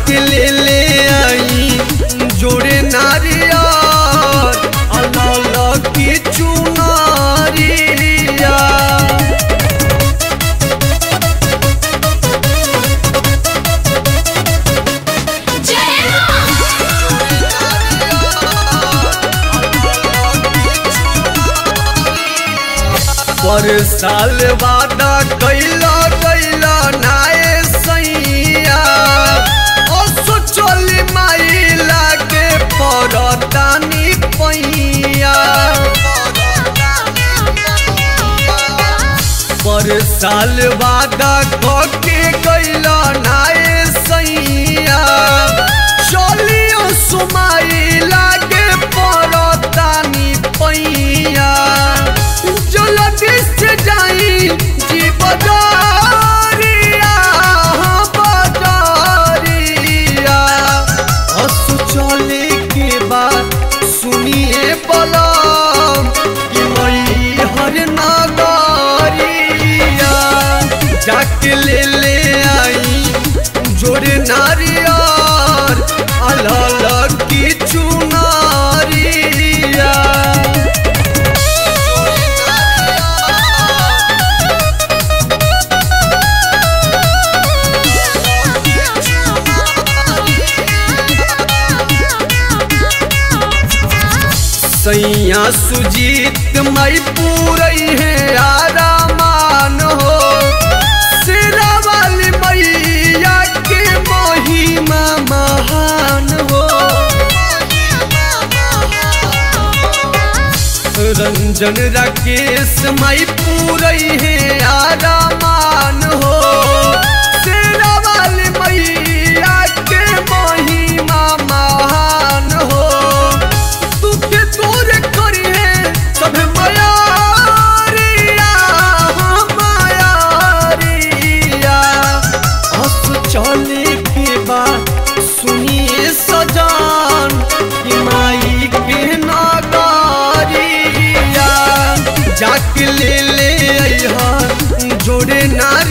जाके ले ले आई जोड़े नारियर अलग की चुनारिया पर साल वादा कैला कैला नाए सैया ओ सोचली माई लागे परतानी पैया पर साल वादा कके कैला नाए सैया चलियो सुमाई लागे परतानी पैया जल्दी से जाई जी बजारिया हाँ बजारिया हसु चले के बाद सुनिए बलम कि मई हर नगरिया जाके ले ले आई जोड़े नारियर अलग की चुनारिया सैया सुजीत मई पूरई है आरामान हो सिरा वाली मैया के महिमा महान हो रंजन राकेश मई पूरई है आरामान हो सिरा वाली मैया के महिमा महान हो तुके तोरे करी है सब मायारिया हाँ मायारिया हंस चले के बाद सुनिए सजान कि माई के नगारिया जाके ले ले अइहा जोड़े नार